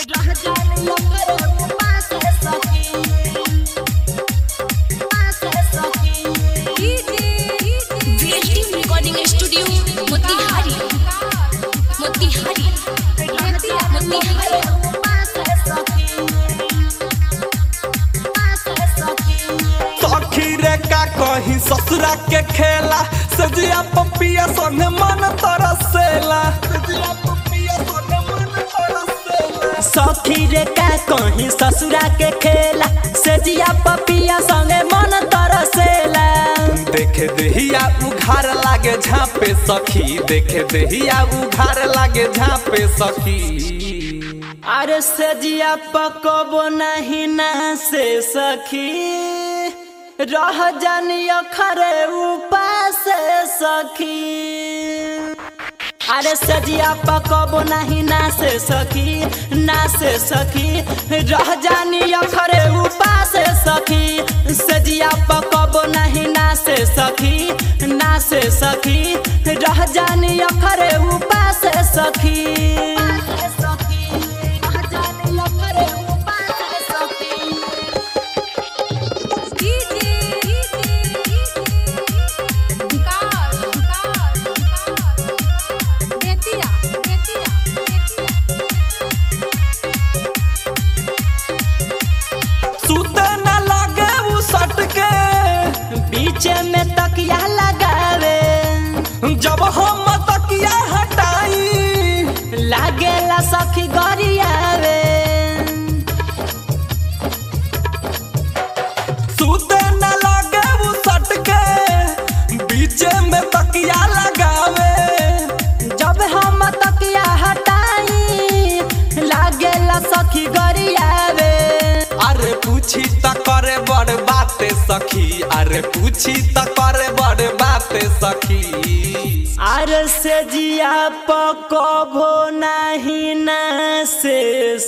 रह जाने ओकरे पास सखी पास सखी VLT recording studio Motihari Motihari Motihari सखी रे का कहीं ससुरा के खेला सजिया पपिया संगे मन तरसेला सजिया पपिया संगे मन तरसेला सखी रे का कहीं ससुरा के खेला सेजिया पपिया संगे मन तरसेला देखे देहिया उघार लागे झापे सखी देखे देहिया उघार लागे झापे सखी अरे सेजिया पकबो नहीं ना से सखी रह जानियो खरे उपास सखी अरे सजिया पकबो नहीं ना से सखी ना से सखी रह जानी अखरे उपास सखी सजिया पकबो नहीं ना से सखी ना से सखी रह जानी अखरे उपास सखी सुते न लागे उ सट के बीच में तकिया लगावे जब हम तकिया हटाई लागेला सखी गरियावे सुते न लागे उ सट के बीच में तकिया लगावे जब हम तकिया हटाई लागेला सखी गरियावे अरे पूछी त करे बड़ बाते सखी अरे पूछी त करे बड़ बाते सखी आर से जिया पकबो नहीं ना से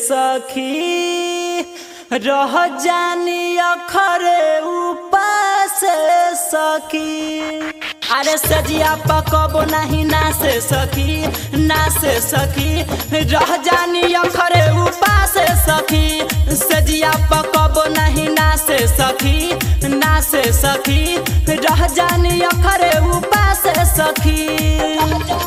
सखी रह जानी अखरे उपास सखी अरे सजिया पकबो नहीं ना से सखी ना से सखी रह जानी अखरे उपास सखी सजिया पकबो नहीं ना से सखी ना से सखी रह जानी अखरे उपास सखी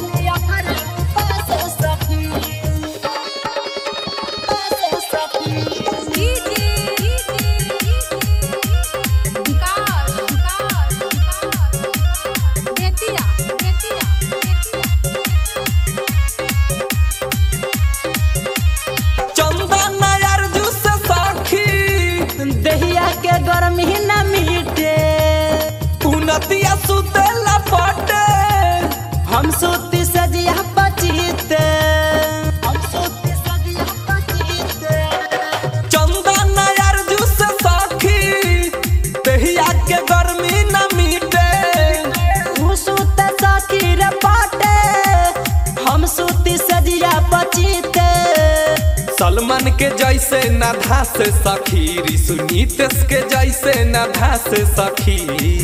चंदन अर्जू से सखी दहिया के गर्मी न मिटे उनतिया सुते लपटे हम सूती सजिया पचीते हम सूती सजिया पचीते चंदन अर्जू से सखी दहिया के गर्मी न मिटे उ सूत सखी रे पाटे हम सूती सजिया पचीते सलमान के जैसे न धास सखी ऋषु नीतेश के जैसे न धास सखी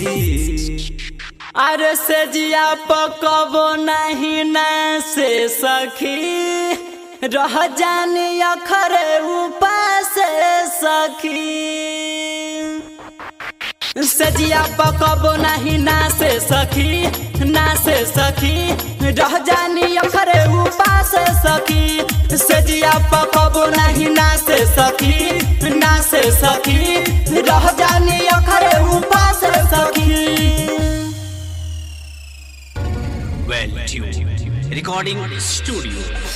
अरे सजिया पकबो नहीं न से सखी रह जानी अखरे उपास सखी सजिया पकबो नहीं ना से सखी ना से सखी रह जानी अखरे उपास सखी सजिया पकबो नहीं ना से सखी ना से सखी रह जानी अखरे उपास सखी Well tuned. Recording studio.